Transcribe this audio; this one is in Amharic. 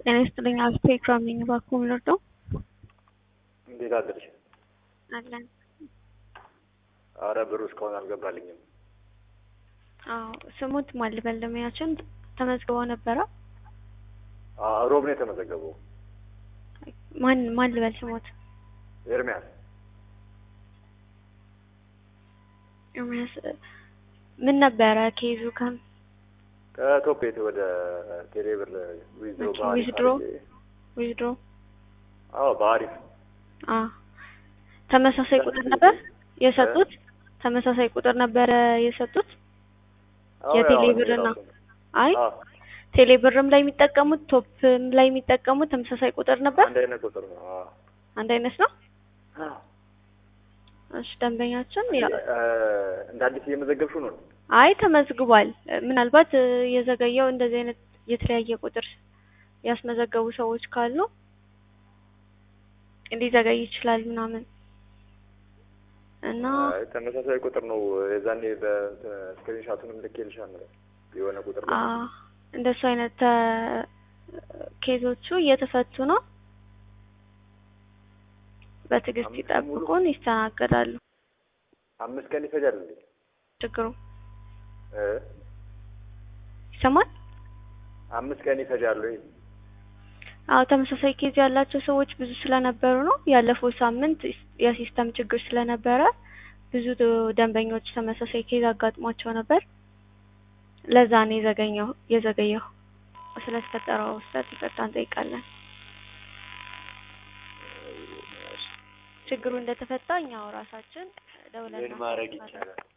ጤና ይስጥልኝ። አልፌ ኢክራም ነኝ። እባክዎ ምን ልርዳው? እንዴት አደርሽ? አለን። አረ ብሩ እስካሁን አልገባልኝም። አዎ ስሙት ማን ልበል? ደንበኛችን ተመዝግበው ነበረ። አዎ ሮብ ነው የተመዘገበው። ማን ማን ልበል ስሙት? ኤርሚያስ ኤርሚያስ ምን ነበረ ኬዙ? ከም ከቶፔት ወደ ቴሌብር ዊዝድሮ ኦኬ፣ በአሪፍ ዊዝድሮ? አድርጌ- ዊዝድሮ አዎ በአሪፍ አ ተመሳሳይ ቁጥር ነበር የሰጡት? ተመሳሳይ ቁጥር ነበረ የሰጡት? አዎ የቴሌ ያው ብር እና የራሱ ነው። አይ አዎ ቴሌ ብርም ላይ የሚጠቀሙት ቶፕም ላይ የሚጠቀሙት ተመሳሳይ ቁጥር ነበር? አንድ አይነት ቁጥር ነው። አዎ አንድ አይነት ነው? አዎ። እሺ ደንበኛችን ያ እ፣ እንደ አዲስ እየመዘገብሽው ነው? አይ ተመዝግቧል። ምናልባት እ፣ የዘገየው እንደዚህ አይነት የተለያየ ቁጥር ያስመዘገቡ ሰዎች ካሉ ሊዘገይ ይችላል ምናምን እና አይ ተመሳሳይ ቁጥር ነው። የዛኔ በስክሪንሻቱንም ልኬልሻለሁ የሆነ ቁጥር አ ነው። እንደሱ አይነት እ፣ ኬዞቹ እየተፈቱ ነው። በትዕግስት አምስት ይጠብቁን፣ ይስተናገዳሉ። አምስት ቀን ይፈጃል እንዴ? ችግሩ እ? ይሰማል? አምስት ቀን ይፈጃል ወይ? አዎ ተመሳሳይ ኬዝ ያላቸው ሰዎች ብዙ ስለነበሩ ነው። ያለፈው ሳምንት የሲስተም ችግር ስለነበረ ብዙ ደንበኞች ተመሳሳይ ኬዝ አጋጥሟቸው ነበር። ለዛ ነው የዘገኘው የዘገየው። ስለተፈጠረው ስህተት ይቅርታ እንጠይቃለን። ችግሩ እንደተፈታ እኛው ራሳችን ደውለን ምን ማድረግ እናሳውቃለን። ይቻላል?